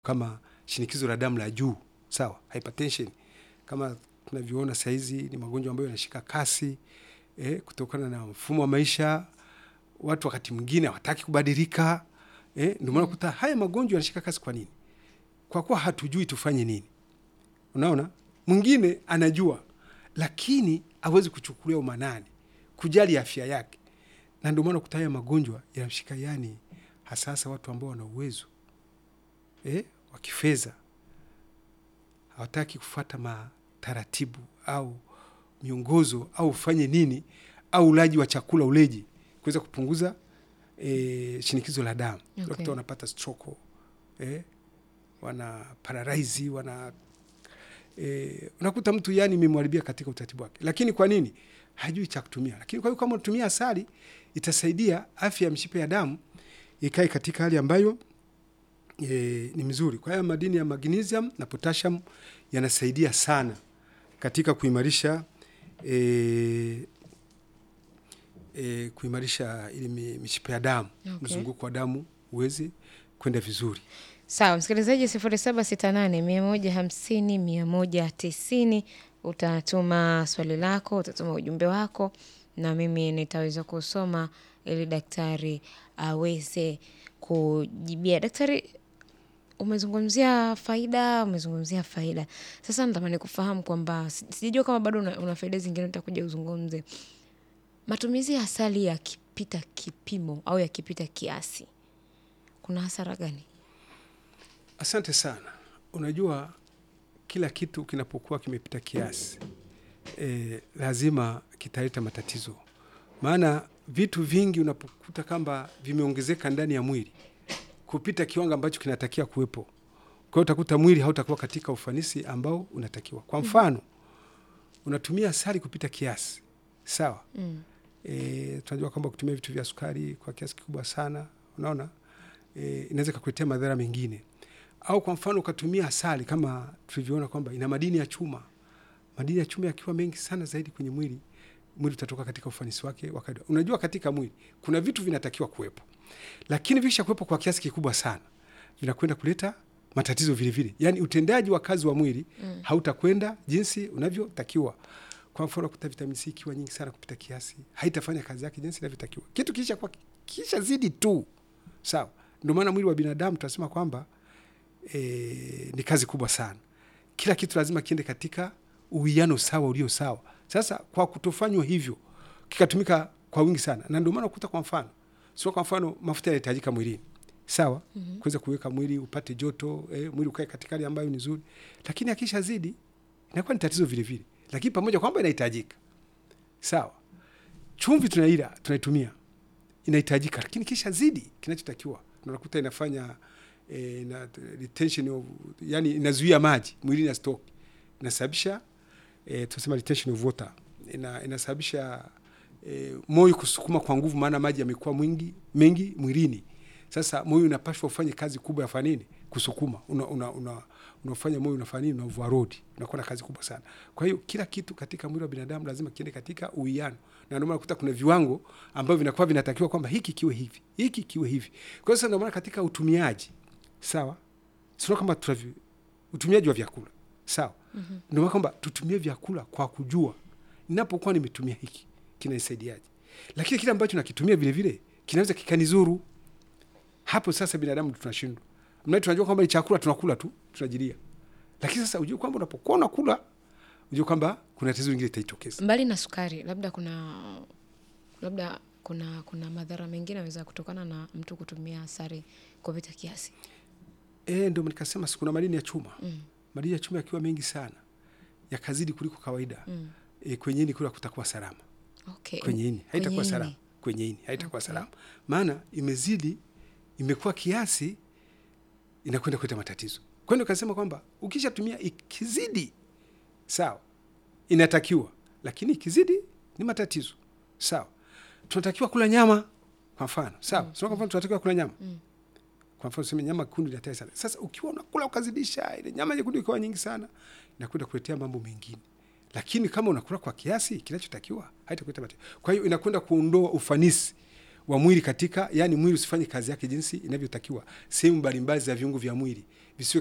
kama shinikizo la damu la juu, sawa, hypertension kama tunavyoona saizi ni magonjwa ambayo yanashika kasi eh, kutokana na mfumo wa maisha. Watu wakati mwingine hawataki kubadilika eh, ndio maana kuta haya magonjwa yanashika kasi. Kwa nini? Kwa kuwa hatujui tufanye nini. Unaona, mwingine anajua lakini hawezi kuchukulia umanani kujali afya yake, na ndio maana kuta haya magonjwa yanashika, yani hasasa watu ambao wana uwezo eh, wa kifedha hawataki kufuata mataratibu au miongozo au ufanye nini au ulaji wa chakula uleji kuweza kupunguza e, shinikizo la damu Okay. okay. wanapata stroke eh, wana paralyze wana e, unakuta mtu yani imemharibia katika utaratibu wake, lakini kwa nini hajui cha kutumia. Lakini kwa hiyo kama unatumia asali itasaidia afya ya mshipa ya damu ikae katika hali ambayo e, ni mzuri. Kwa hiyo madini ya magnesium na potassium yanasaidia sana katika kuimarisha e, e, kuimarisha ile mi- mishipa ya damu Okay. mzunguko wa damu uweze kwenda vizuri. Sawa, msikilizaji, sifuri saba sita nane mia moja hamsini mia moja tisini utatuma swali lako, utatuma ujumbe wako na mimi nitaweza kusoma ili daktari aweze kujibia. Daktari, umezungumzia faida, umezungumzia faida. Sasa natamani kufahamu kwamba si- sijajua kama bado una, una faida zingine, utakuja uzungumze. Matumizi ya asali yakipita kipimo au yakipita kiasi, kuna hasara gani? Asante sana. Unajua, kila kitu kinapokuwa kimepita kiasi e, lazima kitaleta matatizo, maana vitu vingi unapokuta kwamba vimeongezeka ndani ya mwili kupita kiwango ambacho kinatakiwa kuwepo, kwa hiyo utakuta mwili hautakuwa katika ufanisi ambao unatakiwa. Kwa mfano, unatumia asali kupita kiasi, sawa Mm. e, tunajua kwamba kutumia vitu vya sukari kwa kiasi kikubwa sana, unaona e, inaweza kukuletea madhara mengine. Au kwa mfano ukatumia asali kama tulivyoona kwamba ina madini ya chuma. Madini ya chuma yakiwa mengi sana zaidi kwenye mwili, mwili utatoka katika ufanisi wake wa kawaida. Unajua, katika mwili kuna vitu vinatakiwa kuwepo, lakini vikisha kuwepo kwa kiasi kikubwa sana vinakwenda kuleta matatizo vile vile, yaani utendaji wa kazi wa mwili mm. hautakwenda jinsi unavyotakiwa. Kwa mfano kuta vitamini C ikiwa nyingi sana kupita kiasi, haitafanya kazi yake jinsi inavyotakiwa. Kitu kisha kwa kisha zidi tu, sawa. Ndio maana mwili wa binadamu tunasema kwamba e, ni kazi kubwa sana. Kila kitu lazima kiende katika uwiano sawa ulio sawa. Sasa kwa kutofanywa hivyo kikatumika kwa wingi sana, na ndio maana ukuta, kwa mfano sio, kwa mfano mafuta yanahitajika mwilini sawa, mm-hmm. kuweza kuweka mwili upate joto eh, mwili ukae katika hali ambayo ni nzuri, lakini akisha zidi inakuwa ni tatizo vile vile, lakini pamoja kwamba inahitajika sawa. Chumvi tunaila tunaitumia inahitajika, lakini kisha zidi kinachotakiwa unakuta inafanya eh, na retention of, yani inazuia maji mwilini na stock, inasababisha eh, tunasema retention of water, ina, inasababisha eh, moyo kusukuma kwa nguvu, maana maji yamekuwa mwingi mengi mwilini. Sasa moyo unapashwa ufanye kazi kubwa ya fanini kusukuma, una, una, una, unafanya moyo unafanya nini, una overload, unakuwa na kazi kubwa sana. Kwa hiyo kila kitu katika mwili wa binadamu lazima kiende katika uwiano, na ndio maana kuta kuna viwango ambavyo vinakuwa vinatakiwa kwamba hiki kiwe hivi, hiki kiwe hivi. Kwa hiyo sasa ndio maana katika utumiaji sawa, sio kama tunavyo utumiaji wa vyakula sawa, mm-hmm. ndio maana kwamba tutumie vyakula kwa kujua, ninapokuwa nimetumia hiki kinanisaidiaje, lakini kile ambacho nakitumia vile vile kinaweza kikanizuru. Hapo sasa binadamu tunashindwa, mna tunajua kwamba ni chakula tunakula tu tunajilia, lakini sasa ujue kwamba unapokuwa unakula ujue kwamba kuna tatizo lingine litajitokeza. Mbali na sukari, labda kuna labda kuna kuna madhara mengine yanaweza kutokana na mtu kutumia asali kupita kiasi. E, ndio nikasema si kuna madini ya chuma mm. madini ya chuma yakiwa mengi sana yakazidi kuliko kawaida mm. e, kwenye ini kula kutakuwa salama Okay. kwenye ini haitakuwa Kwenye salama ini. kwenye ini haitakuwa Okay. salama, maana imezidi, imekuwa kiasi, inakwenda kuleta matatizo. Kwa hiyo nikasema kwamba ukishatumia ikizidi, sawa, inatakiwa, lakini ikizidi ni matatizo, sawa. Tunatakiwa kula nyama kwa mfano, sawa, mm. kwa mfano tunatakiwa kula nyama Mm. kwa mfano tuseme nyama kundu ni hatari sana. Sasa ukiwa unakula ukazidisha, ile nyama nyekundu ikiwa nyingi sana, inakwenda kuletea mambo mengine, lakini kama unakula kwa kiasi kinachotakiwa haitakuleta matatizo. Kwa hiyo inakwenda kuondoa ufanisi wa mwili katika, yani mwili usifanye kazi yake jinsi inavyotakiwa. Sehemu mbalimbali za viungo vya mwili visiwe